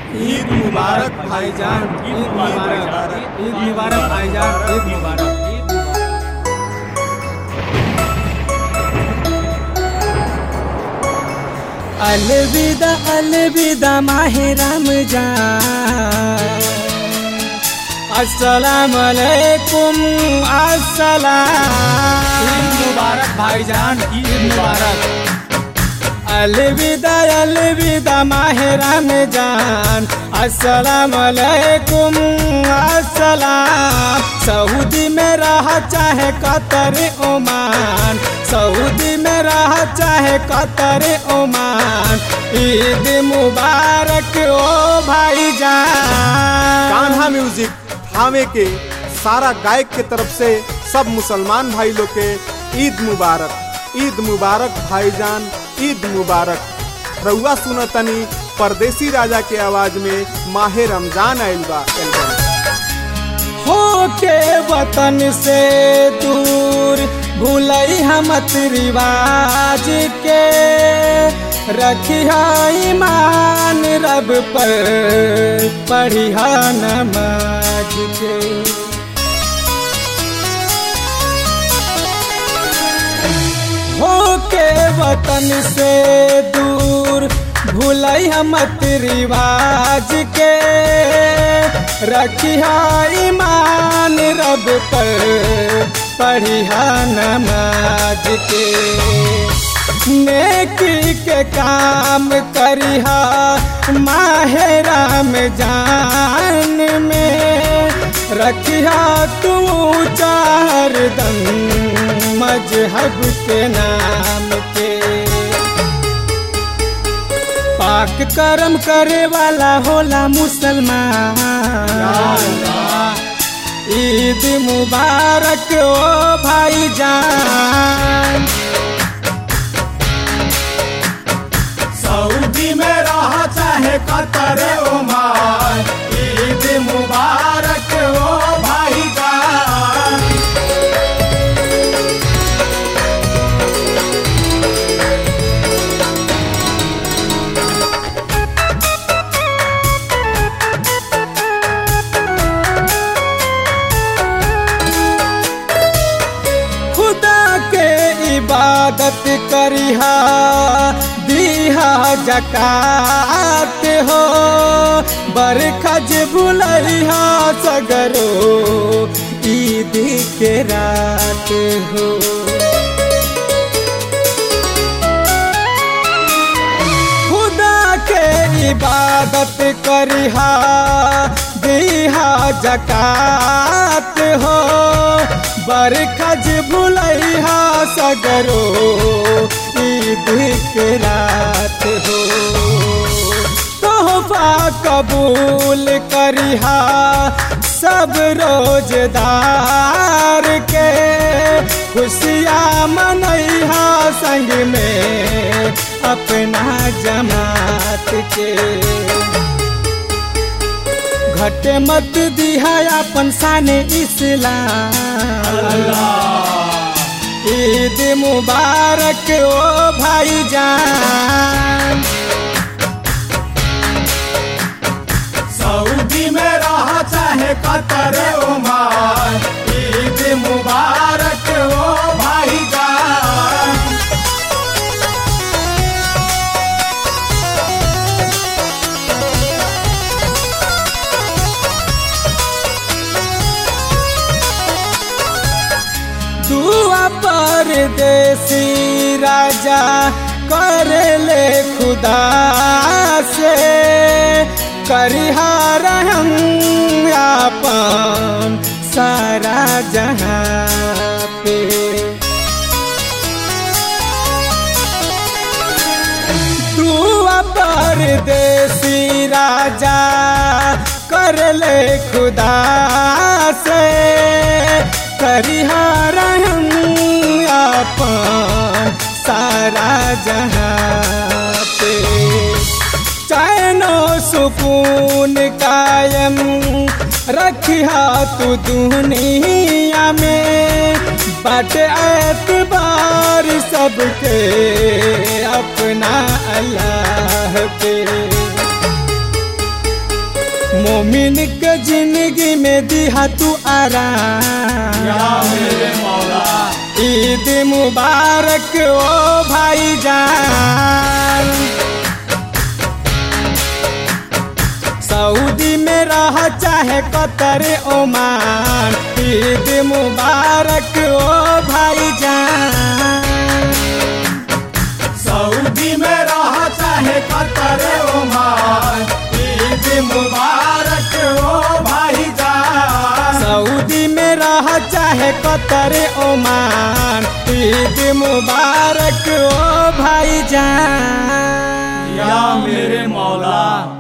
ईद मुबारक भाईजान ईद मुबारक ईद मुबारक भाईजान ईद मुबारक अलविदा अलविदा माहे रमजान अस्सलाम वालेकुम अस्सलाम ईद मुबारक भाईजान ईद मुबारक अलविदा अलविदा माहे रमजान अस्सलाम वालेकुम अस्सलाम सऊदी में रह चाहे कतर ओमान सऊदी में रह चाहे कतर ओमान ईद मुबारक ओ भाईजान कान्हा म्यूजिक थावे के सारा गायक के तरफ से सब मुसलमान भाई लोग के ईद मुबारक ईद मुबारक भाईजान ईद मुबारक रउआ सुनतनी परदेसी राजा के आवाज में माहे रमजान आइल बा एल्बम हो के वतन से दूर भूलई हम रिवाज के रखिया ईमान रब पर पढ़िया नमाज के हो के वतन से दूर भूलई हम रिवाज के रखिया ईमान रब पर पढ़िया नमाज के नेकी के काम करिहा माहेरा में जान में रखिया तू चार दम मजहब के नाम के पाक कर्म करे वाला होला मुसलमान ईद मुबारक ओ भाईजान सऊदी में रह चाहे कतर ओमान ईद मुबारक ओ भाईजान खुदा के इबादत करिहा दीहा जकात हो बरखज भुलैहा सगरो ईद के रात हो खुदा के इबादत करिहा दीहा जकात हो बरखज भुलैहा सगरो ईद के रात हो तोहफा कबूल करिहा सब रोजदार के खुशियाँ मनैहा संग में अपना जमात के घटे मत दिहा अपन शान इस्लाम ईद मुबारक ओ भाईजान सऊदी में रह चाहे कतर ओमान ईद मुबारक ओ भाईजान दुआ परदेसी राजा कर ले खुदा से करिहा रहम आपन सारा जहाँ पे दुआ परदेसी राजा कर ले खुदा से करिहा रहम आपन सारा जहाँ पे चैनो सुकून कायम रखिया तू दुनिया में बट एतबार सबके अपना अल्लाह पे मोमिन के जिंदगी में दिहा तू आराम ईद मुबारक ओ भाई जान सऊदी में रह चाहे कतर ओमान ईद मुबारक ओ भाई जान सऊदी में रह चाहे कतर ओमान ईद मुबारक ओ भाईजान सऊदी में रह चाहे कतर ओमान ईद मुबारक ओ भाई जान या मेरे मौला